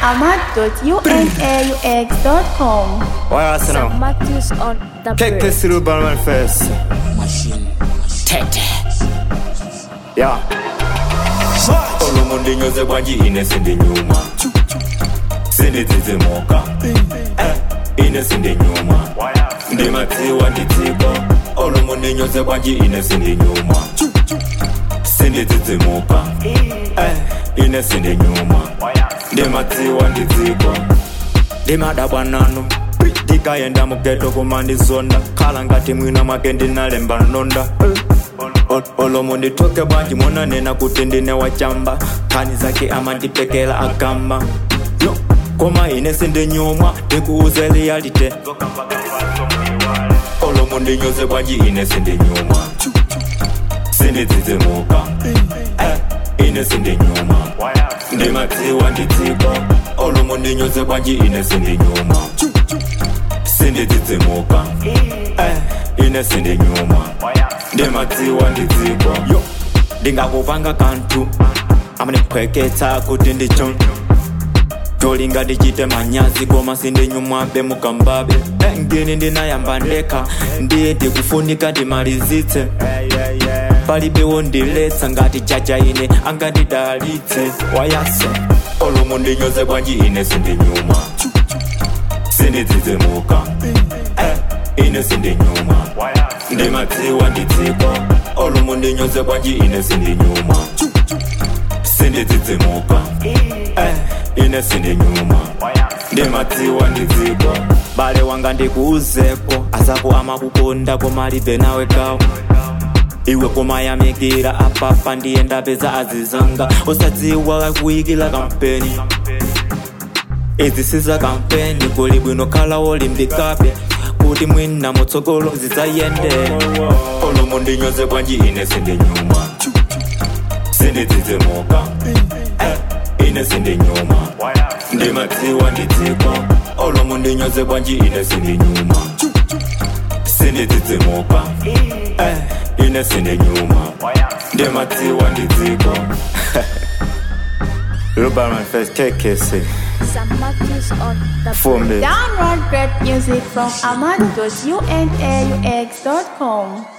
ahmad.unaux.com. Why else now? Matthews on the Kick bird. this through Balman first. Yeah. olomo ndinyoze bwanji ine sindinyuma sindidzidzimuka Eh, ine sindinyuma ndimadziwa ndidziko olomo ndinyoze bwanji ine sindinyuma sindidzidzimuka Eh, ine sindinyuma ndimadziwa ndidziko ndimadabwa nanu ndikayenda mugeto kumandizonda khala ngati mwina mwake ndinalemba nonda Ol- olomo nditoke bwanji monanena kuti ndine wachamba khani zake amandipekela agamba Yo, koma ine sindinyumwa ndikuuze realite olomo ndinyoze bwanji ine sindinyumwa sindidzidzimuka Eh, ine sindinyuma ndimadziwa ndidziko olomo ndinyoze bwanji ine sindinyuma sindidzidzimuka Eh, ine sindinyuma ndimadziwa ndidziko yo ndingakupanga kanthu amandiphweketsa kuti ndicho tolinga ndichite manyazi koma sindinyumwabe mukambabe Eh, ngini ndinayamba ndekha ndiye ndikufunika ndimalizitse palibe wondiletsa ngati jaja ine angandidalitse wayase olomo ndinyoze bwanji ine sindinyuma sindidzidzimuka Eh, ine sindinyuma ndimadziwa ndidziko olomo ndinyoze bwanji ine sindinyuma sindidzidzimuka Eh, ine sindinyuma ndimadziwa ndidziko bale wanga ndikuuzeko azako amakukonda koma alibe nawe gawo iwe kumayamikira apapa ndiye ndapeza azizanga usadziwa kuyikila kampeni izi siza kampeni kuli bwino khala wolimbikabe kuti mwina mutsogolo zidzayende olomo ndinyoze bwanji ine sindinyuma sindidzidzimuka Eh, ine sindinyuma ndimadziwa ndidziko olomo ndinyoze bwanji ine sindinyuma sindidzidzimuka Eh, ine sindinyuma ndimadziwa ndidziko Balman first. KKC. Sam Matthews on the Fumbi. Download great music from ahmad.unaux.com.